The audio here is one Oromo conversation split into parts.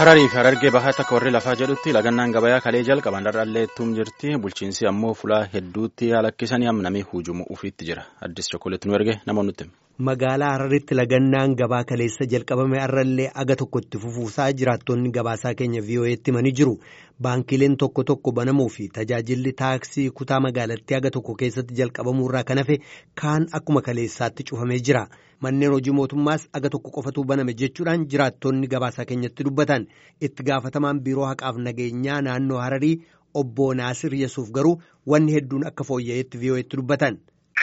Hararii fi Harargee bahaa takka warri lafaa jedhutti lagannaan gabayaa kalee jalqaban dharraalleettuun jirti. Bulchiinsi ammoo fulaa hedduutti halakkisanii namni hujumu ufiitti jira. Addis Chokkoleetti nu erge namoonni nutti. Magaalaa Hararitti lagannaan gabaa kaleessa jalqabame har'allee aga tokko itti fufuusaa jiraattonni gabaasaa keenya VOA'tti himanii jiru. Baankileen tokko tokko banamuu fi tajaajilli taaksii kutaa magaalattii aga tokko keessatti jalqabamuu irraa kan hafe kaan akkuma kaleessaatti cufamee jira. Manneen hojii mootummaas aga tokko qofatu baname jechuudhaan jiraattonni gabaasaa keenyatti dubbatan. Itti gaafatamaan biiroo haqaaf nageenyaa naannoo Hararii obbo Naasir Yesuuf garuu wanni hedduun akka fooyya'eetti VOA'tti dubbatan.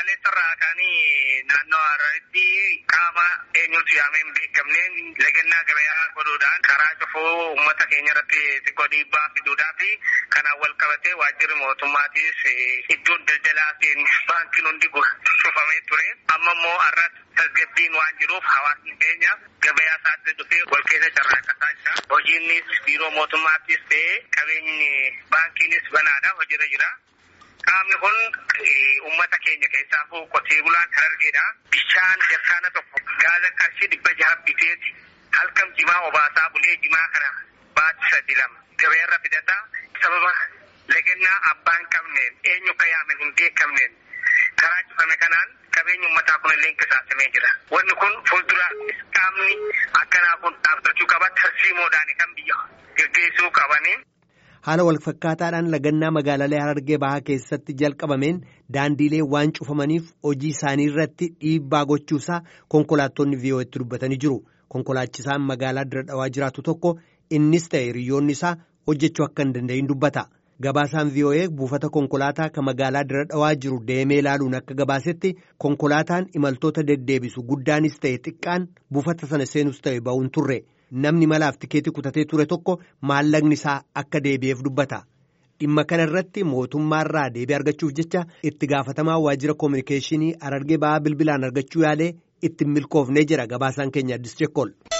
naannoo Hararitti qaama eenyutu yaamee hin beekamneen lagannaa gabayaa godhuudhaan karaa cufuu uummata keenya irratti xiqqoo dhiibbaa fiduudhaa fi kanaan wal qabatee waajjirri mootummaatis iddoon daldalaatiin baankiin hundi cufamee ture amma immoo har'as tasgabbiin waan jiruuf hawaasni keenya gabayaa isaatti dhufee wal keessa carraaqataa jira hojiinnis biiroo mootummaattis ta'ee qabeenyi baankiinis banaadha hojiirra jira. Qaamni kun uummata keenya keessaa qotee bulaan Harargeedha. Bishaan jarkaana tokko gaaza qarshii dhibba jaha biteeti halkan jimaa obaasaa bulee jimaa kana baatti sadi lama gabaarra fidata sababa lagannaa abbaa hin qabneen eenyu akka yaame hin beekamneen karaa cufame kanaan qabeenyi uummataa kun illee qisaasamee jira. Wanni kun fuulduraattis qaamni akkanaa kun dhaabbachuu qaba tarsiimoodhaan kan biyya gaggeessuu qabaniin. Haala walfakkaataadhaan lagannaa magaalalee Harargee bahaa keessatti jalqabameen daandiilee waan cufamaniif hojii isaanii irratti dhiibbaa gochuusaa konkolaattonni VOA'tti dubbatanii jiru. Konkolaachisaan magaalaa dira dhawaa jiraatu tokko innis ta'e hiriyoonni isaa hojjechuu akka hin danda'in dubbata. Gabaasaan VOA buufata konkolaataa kan magaalaa dira dhawaa jiru deemee ilaaluun akka gabaasetti konkolaataan imaltoota deddeebisu guddaanis ta'e xiqqaan buufata sana seenus ta'e ba'uun turre. Namni malaaf tikeetii kutatee ture tokko maallaqni isaa akka deebi'eef dubbata. Dhimma kana irratti mootummaarraa deebii argachuuf jecha itti gaafatamaa waajjira koominikeeshinii Harargee bahaa bilbilaan argachuu yaalee itti milkoofnee jira gabaasaan keenya Addis Chekkol.